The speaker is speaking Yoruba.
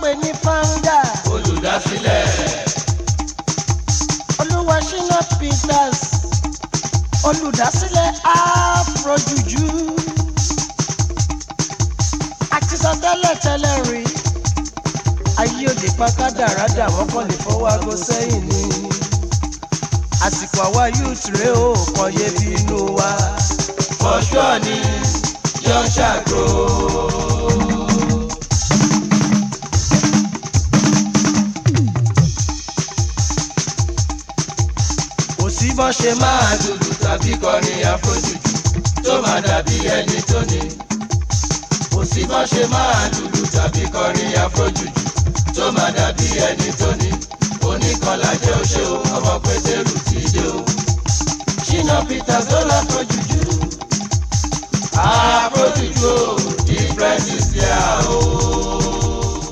pè ní founder olùdásílẹ̀ olúwa ṣínà peters olùdásílẹ̀ afrojuju àti sọ tẹ́lẹ̀ tẹ́lẹ̀ rí ayé òde pàkádàrádà wọ́n kàn lè fọwọ́ aago sẹ́yìn ni àsìkò àwa youth rèé o kàn yé bí inú wa. fọ́ṣọ́ ni yọ ṣàgó. kò sí bọ́ ṣe máa máa dúdú tàbí kọrin àfojújù tó máa dàbí ẹni tó ní. kò sí bọ́ ṣe máa dúdú tàbí kọrin àfojújù tó máa dàbí ẹni tó ní. oníkanlá jẹ́ oṣó ọmọ pétérù ti dé o. ṣínà peters ló